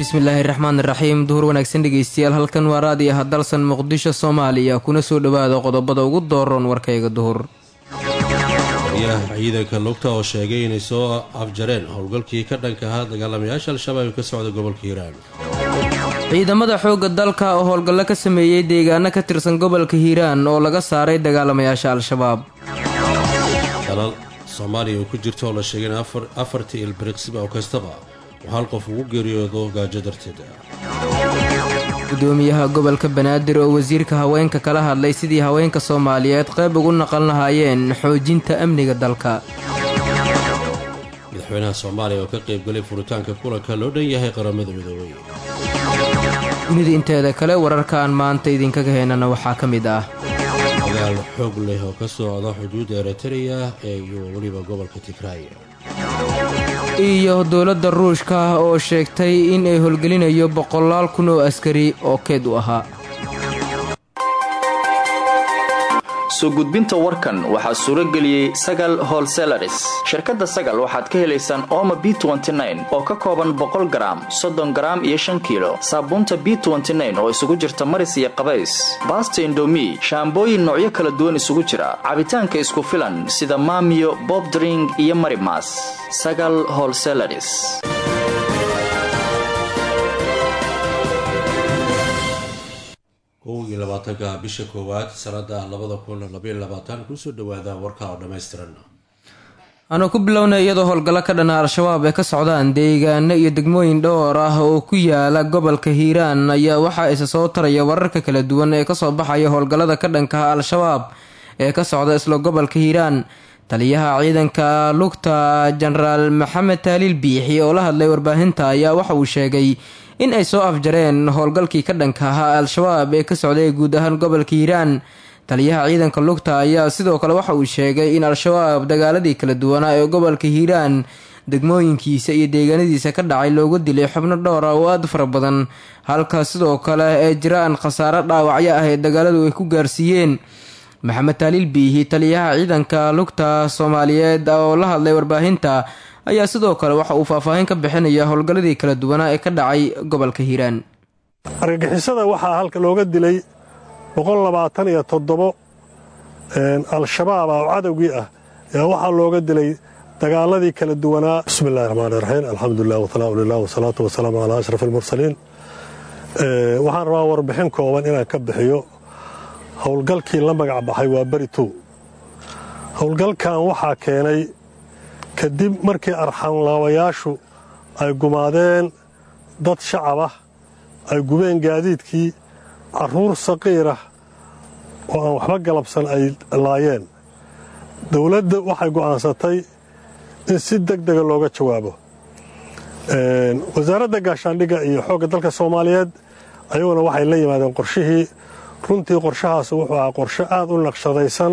bismillaahi raxmaan raxiim duhur wanaagsan dhegeystayaal halkan waa raadi ah dalsan muqdisho soomaaliya kuna soo dhowaada qodobada ugu dooroon warkayga duhur guryaha ciidanka lugta oo sheegay inay soo afjareen howlgalkii ka dhanka ahaa dagaalamayaasha al-shabaab ee ka socda gobolka hiiraan ciidamada xoogga dalka oo howlgallo ka sameeyey deegaano ka tirsan gobolka hiiraan oo laga saaray dagaalamayaasha al-shabaab dalal soomaaliya oo ku jirta oo la sheegay in afartii ilbiriqsiba oo kastaba uu hal qof ugu geeriyoodo gaajo darteed gudoomiyaha gobolka banaadir oo wasiirka haweenka kala hadlay sidii haweenka soomaaliyeed qayb ugu naqan lahaayeen xoojinta amniga dalka madaxweynaha soomaaliya oo ka qaybgalay furitaanka kulanka loo dhan yahay qaramada midoobay dunida inteeda kale wararka aan maanta idinkaga heynana waxaa ka mid ah dagaal xoog leh oo ka socda xuduudda eritreya ee iyo weliba gobolka tigraaya iyo dowladda ruushka oo sheegtay in ay howlgelinayo boqolaal kun oo askari oo keed u ahaa soo gudbinta warkan waxaa suuro geliyey sagal holselaris shirkadda sagal waxaad ka helaysaan ooma b oo ka kooban boqol garaam soddon garaam iyo shan kiilo saabuunta b oo isugu jirta maris iyo qabays baasta indomi shaambooyin noocyo kala duwan isugu jira cabitaanka isku filan sida maamiyo bobdring iyo marimas sagal holselaris kow iyo labaatanka bisha koowaad sanada labada kun labaiyo labaatan kusoo dhawaada warka oo dhammaystiran aanu ku bilownay iyadoo howlgallo ka dhana al-shabaab ay ka socdaan deegaano iyo degmooyin dhowr ah oo ku yaala gobolka hiiraan ayaa waxaa isa soo taraya wararka kala duwan ee kasoo baxaya howlgallada ka dhankaha al-shabaab ee ka socda isla gobolka hiiraan taliyaha ciidanka lugta jenaraal maxamed taaliil biixi oo la hadlay warbaahinta ayaa waxa uu sheegay in ay soo afjareen howlgalkii ka dhanka ahaa al-shabaab ee ka socday guud ahaan gobolka hiiraan taliyaha ciidanka lugta ayaa sidoo kale waxa uu sheegay in al-shabaab dagaaladii kala duwanaa ee gobolka hiiraan degmooyinkiisa iyo deegaanadiisa ka dhacay loogu dilay xubno dhowr ah oo aada fara badan halka sidoo kale ee jiraan khasaaro dhaawacyo ah ee dagaaladu ay ku gaarsiiyeen maxamed taaliil biihi taliyaha ciidanka lugta soomaaliyeed oo la hadlay warbaahinta ayaa sidoo kale waxa uu faahfaahin ka bixinaya howlgalladii kala duwanaa ee ka dhacay gobolka hiiraan argagixisada waxaa halka looga dilay boqollabaataniyo toddobo al-shabaab ah oo cadowgii ah ayaa waxaa looga dilay dagaaladii kala duwanaa bismillahi raxmaan raxiim alxamdulilah wasalaamu lilah wasalaatu wasalaamu calaa ashraf almursaliin waxaan rabaa warbixin kooban inaan ka bixiyo howlgalkii la magac baxay waa beri tow howlgalkan waxaa keenay kadib markii arxanlaabayaashu ay gumaadeen dad shacab ah ay gubeen gaadiidkii carruur saqiirah oo aan waxba galabsan ay laayeen dowladda waxay go'aansatay in si deg dega looga jawaabo wasaaradda gaashaandhigga iyo xoogga dalka soomaaliyeed ayaguna waxay la yimaadeen qorshihii runtii qorshahaas wuxuu ahaa qorshe aad u naqshadaysan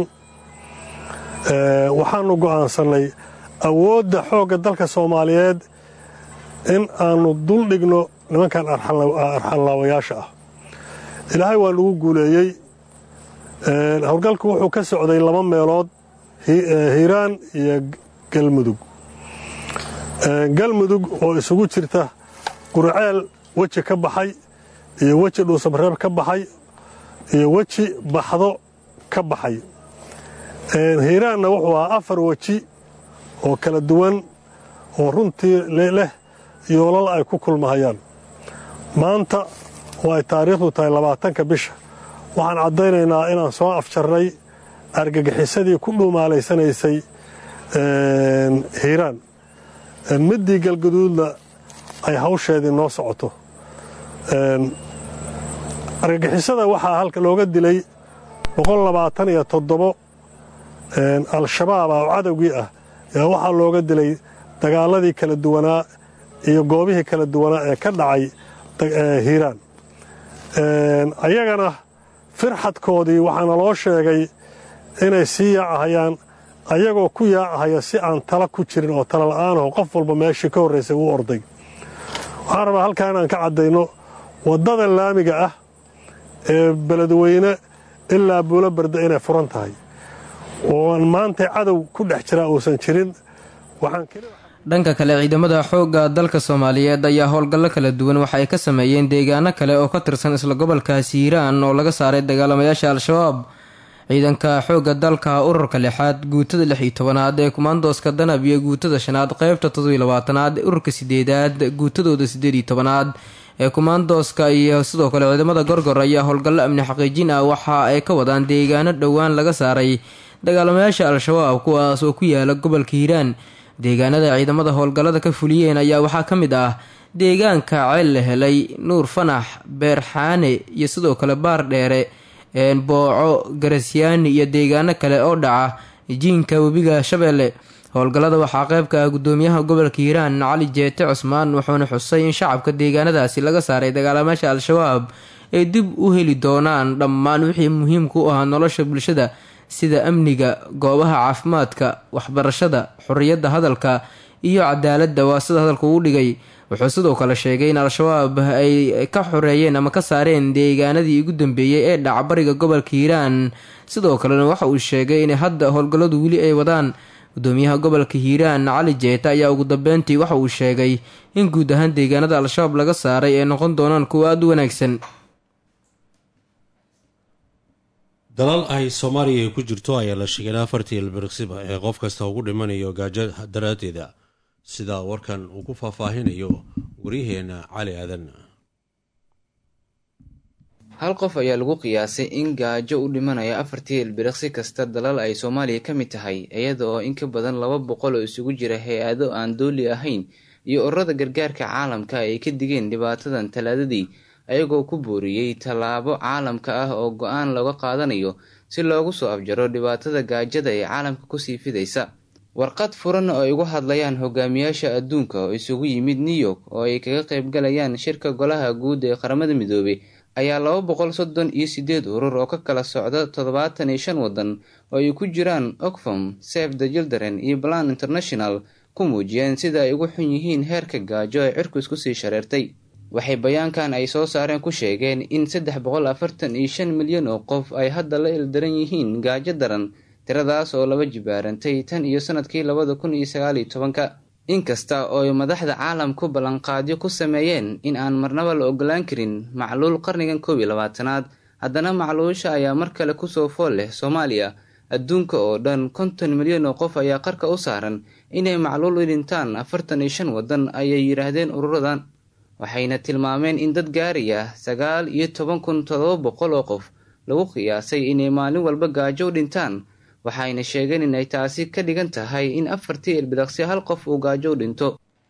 waxaannu go'aansannay awoodda xoogga dalka soomaaliyeed in aannu dul dhigno nimankan arxanlaawayaasha ah ilaahay waa nagu guuleeyey howlgalku wuxuu ka socday laba meelood hiiraan iyo galmudug galmudug oo isugu jirta qurceel weji ka baxay iyo weji dhuusabreeb ka baxay iyo weji baxdo ka baxay hiiraanna wuxuu ahaa afar weji oo kala duwan oo runtii leh yoolal ay ku kulmahayaan maanta oo ay taariikhdu tahay labaatanka bisha waxaan caddaynaynaa inaan soo afjarnay argagixisadii ku dhuumaalaysanaysay hiiraan middii galgaduudna ay hawsheedii noo socoto argagixisada waxaa halka looga dilay boqollabaataniyo toddobo al-shabaab ah oo cadowgii ah ayaa waxaa looga dilay dagaaladii kala duwanaa iyo goobihii kala duwanaa ee ka dhacay hiiraan ayagana firxadkoodii waxaana loo sheegay inay sii yaacahayaan ayagoo ku yaacahaya si aan tala ku jirin oo tala la'aanaho qof walba meeshii ka horraysay uu orday waxaan rabaa halkaa inaan ka caddayno waddada laamiga ah ee beledweyne ilaa buulo barda inay furan tahay ooan maanta cadow ku dhex jiraa uusan jirin dhanka kale ciidamada xoogga dalka soomaaliyeed ayaa howlgallo kala duwan waxa ay ka sameeyeen deegaano kale oo ka tirsan isla gobolkaasi hiiraan oo laga saaray dagaalamayaasha al-shabaab ciidanka xoogga dalka ururka lixaad guutada lix iyo tobanaad ee kumaandooska danab iyo guutada shanaad qeybta todobiyo labaatanaad ururka sideedaad guutadooda sideed iyo tobanaad ee kumaandooska iyo sidoo kale ciidamada gorgor ayaa howlgallo amni xaqiijin ah waxa ay ka wadaan deegaano dhowaan laga saaray dagaalamayaasha al-shabaab kuwaas oo ku yaala gobolka hiiraan deegaanada ciidamada howlgallada ka fuliyeen ayaa waxaa ka mid ah deegaanka ceel la helay nuur fanax beerxaane iyo sidoo kale baar dheere booco garasyaani iyo deegaano kale oo dhaca jiinka webiga shabeelle howlgallada waxaa qeybka ah gudoomiyaha gobolka hiiraan cali jeete cusmaan wuxuuna xusay in shacabka deegaanadaasi laga saaray dagaalamayaasha al-shabaab ay dib u heli doonaan dhammaan wixii muhiimka u ahaa nolosha bulshada sida amniga goobaha caafimaadka waxbarashada xorriyadda hadalka iyo cadaaladda waa sida hadalka uu dhigay wuxuu sidoo kale sheegay in al-shabaab ay ka xoreeyeen ama ka saareen deegaanadii ugu dambeeyey ee dhacbariga gobolka hiiraan sidoo kalena waxa uu sheegay in hadda howlgalladu weli ay wadaan gudoomiyaha gobolka hiiraan cali jeeta ayaa ugu dambeyntii waxa uu sheegay in guud ahaan deegaanada al-shabaab laga saaray ay noqon doonaan kuwo aada u wanaagsan dalal ay soomaaliya ku jirto ayaa la sheegay in afartii ilbiriqsiba ee qof kasta ugu dhimanayo gaajo daraaddeeda sida warkan uu ku faahfaahinayo waryaheena cali aadan hal qof ayaa lagu qiyaasay in gaajo u dhimanaya afartii ilbiriqsi kasta dalal ay soomaaliya ka mid tahay iyada oo in ka badan laba boqol oo isugu jira hay-ado aan dooli ahayn iyo ururada gargaarka caalamka ay ka digeen dhibaatadan talaadadii ayagoo ku booriyey tallaabo caalamka ah oo go-aan looga qaadanayo si loogu soo afjaro dhibaatada gaajada ee caalamka kusii fidaysa warqad furan oo ay ugu hadlayaan hogaamiyaasha adduunka oo isugu yimid new york oo ay kaga qaybgalayaan shirka golaha guud ee qaramada midoobey ayaa laba boqol soddon iyo sideed urur oo ka kala socda toddobaatan iyo shan waddan oo ay ku jiraan oxfam save the children iyo plan international ku muujiyeen sida ay ugu xun yihiin heerka gaajo ee cirku isku sii shareertay waxay bayaankan ay soo saareen ku sheegeen in saddex boqol afartan iyo shan milyan oo qof ay hadda la ildaran yihiin gaajo daran tiradaas oo laba jibaarantay tan iyo sanadkii labada kun iyo sagaaliyo tobanka inkasta oo ay madaxda caalamku ballanqaadyo ku sameeyeen in aan marnaba la ogolaan karin macluul qarnigan koob iyo labaatanaad haddana macluusha ayaa mar kale kusoo fool leh soomaaliya adduunka oo dhan konton milyan oo qof ayaa qarka u saaran inay macluul u dhintaan afartan iyo shan waddan ayay yidhaahdeen ururadan waxayna tilmaameen in dad gaaraya sagaal iyo toban kun todoba boqol oo qof lagu qiyaasay inay maalin walba gaajo u dhintaan waxayna sheegeen inay taasi ka dhigan tahay in afartii ilbidaqsi hal qof uu gaajo u dhinto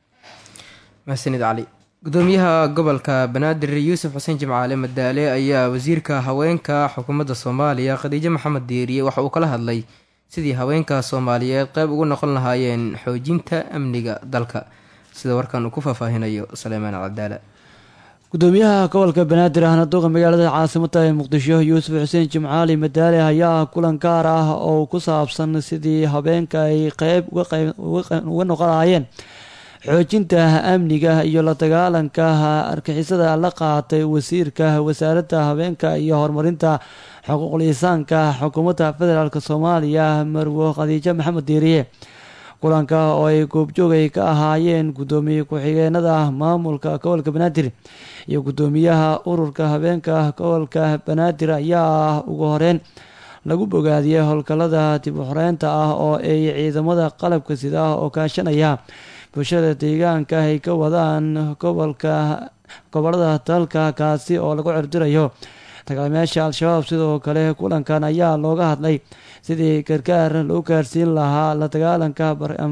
maxsanid cali gudoomiyaha gobolka banaadir yuusuf xuseen jimcaale madaale ayaa wasiirka haweenka xukuumadda soomaaliya khadiijo maxamed diiriye waxa uu kala hadlay sidii haweenka soomaaliyeed qeyb ugu noqon lahaayeen xoojinta amniga dalka sida warkan uu ku faahfaahinayo saleymaan cadaala gudoomiyaha gobolka banaadir ahna duqa magaalada caasimada ee muqdisho yuusuf xuseen jimcaali madaale ayaa kulan gaar ah oo ku saabsan sidii habeenka ay qeyb uga noqon lahaayeen xoojinta amniga iyo la dagaalanka argixisada la qaatay wasiirka wasaaradda habeenka iyo horumarinta xuquuqul insaanka xukuumadda federaalk soomaaliya marwo khadiijo maxamed diiriye kulanka oo ay goobjoogay ka ahaayeen gudoomiye ku-xigeenada maamulka gobolka banaadir iyo gudoomiyaha ururka habeenka gobolka banaadir ayaa ugu horeyn lagu bogaadiyey howlgallada dib u xoreynta ah oo ay ciidamada qalabka sida oo kaashanaya bulshada deegaanka ay ka wadaan gobolka gobolada dalka kaasi oo lagu cirdirayo dagaalamayaasha al-shabaab sidoo kale kulankan ayaa looga hadlay sidii gargaar loo gaarsiin lahaa la dagaalanka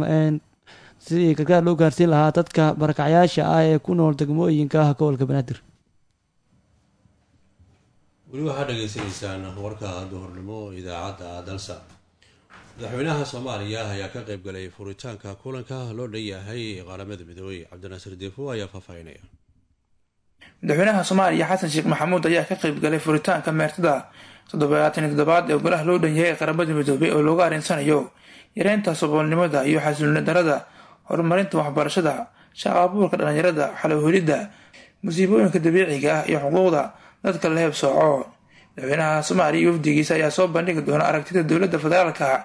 sidii gargaar loo gaarsiin lahaa dadka barakacyaasha ah ee ku nool degmooyinka gobolka banaadir weli waxaad dhegaysanaysaan warka duhurnimo idaacadda dalsa madaxweynaha soomaaliya ayaa ka qayb galay furitaanka kulanka loo dhan yahay qaramada midoobey cabdinaasir deefo ayaa faahfaahinaya madaxweynaha soomaaliya xasan sheekh maxamuud ayaa ka qayb galay furitaanka meertada toddobaatan iyo toddobaad ee golaha loo dhan yahay qaramada midoobey oo looga arinsanayo yareynta saboolnimada iyo xasilooni darada horumarinta waxbarashada shaqa abuurka dhalinyarada xalowhelidda musiibooyinka dabiiciga ah iyo xuquuqda dadka la heeb sooco madaxweynaha soomaaliya iyo wafdigiisa ayaa soo bandhigi doona aragtida dowladda federaalka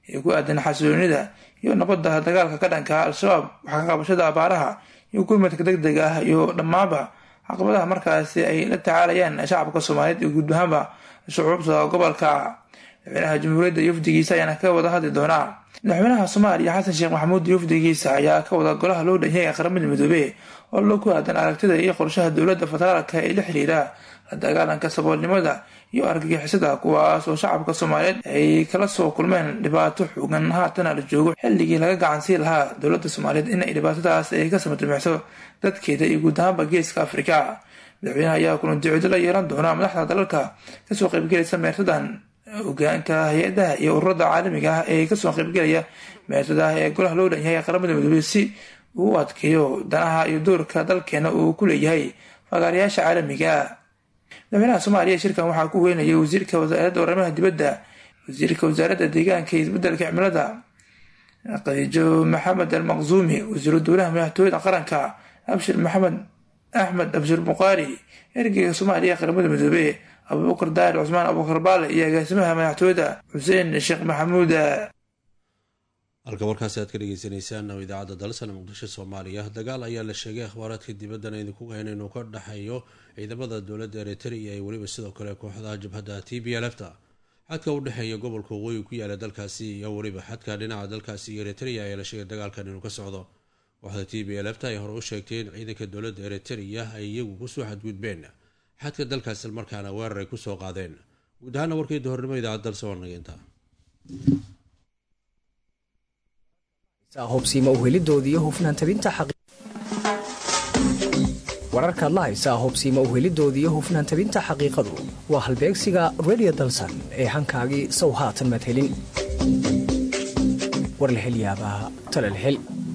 ee ku aadan xasiloonida iyo nabadda dagaalka ka dhanka al-shabaab waxaa ka qabashada abaaraha iyo gurmadka deg deg ah iyo dhammaanba caqabadaha markaasi ay la tacaalayaan shacabka soomaaliyeed iyo guud ahaanba shucuubta gobolka madaxweynaha jamhuuriyadda iyo wafdigiisa ayaana ka wada hadli doonaa madaxweynaha soomaaliya xasan sheekh maxamuud iyo wafdigiisa ayaa ka wada golaha loo dhanyahay ee qaramada midoobe oo loo ku aadan aragtida iyo qorshaha dowladda federaalka ee la xiriira la dagaalanka saboolnimada iyo argagixisada kuwaas oo shacabka soomaaliyeed ay kala soo kulmeen dhibaato xoogan haatana la joogo xilligii laga gacansii lahaa dowladda soomaaliyeed in ay dhibaatadaas ay ka samatimixso dadkeeda iyo guud ahaanba geeska afrika madaxweynaha ayaa kulan ducoodo la yeelan doona madaxda dalalka kasoo qaybgelaysa meertadan hogaanka hay-adaha iyo ururada caalamiga ah ee kasoo qaybgelaya meertada ee golaha loo dhan yahay qaramada midoobey si uu u adkeeyo danaha iyo doorka dalkeena uu ku leeyahay fagaarayaasha caalamiga madaxweynaha soomaaliya shirkan waxaa ku weynayay wasiirka wasaaradda arrimaha dibadda wasiirka wasaaradda deegaanka iyo isbedelka cimilada khadiijo maxamed al maqzuumi wasiiru dowlaha madaxtooyada qaranka abshir maxamed axmed abshir buqaari ergeyga soomaaliya ee qaramada midoobe abuubakar daahir cusmaan abuubakar baale iyo agaasimaha madaxtooyada xuseen sheekh maxamuud halka warkaasi aad ka dhegeysaneysaan oo idaacadda dalsana muqdisho soomaaliya dagaal ayaa la sheegay akhbaaraadka dibaddana idinku hayn inuu ka dhexeeyo ciidamada dowladda eritrea iyo weliba sidoo kale kooxdaha jabhadda t b lfta xadka u dhexeeya gobolka waqooyi ku yaala dalkaasi iyo weliba xadka dhinaca dalkaasi iyo eritrea ayaa la sheegay dagaalkan inuu ka socdo kooxda t b lfta ay hore u sheegtay in ciidanka dowladda eritrea ay iyagu kusoo xadgudbeen xadka dalkaas markaana weerar ay kusoo qaadeen guud ahaana warkii dohornimo idaacad dalse waa nageynta hobsiima uhelidooda iyo hufnaan tabinta wararkaad la haysaa hobsiima uhelidooda iyo hufnaan tabinta xaqiiqadu waa halbeegsiga redio dalsan ee hankaagii sow haatan madhelin war la hel yaabaa talal hel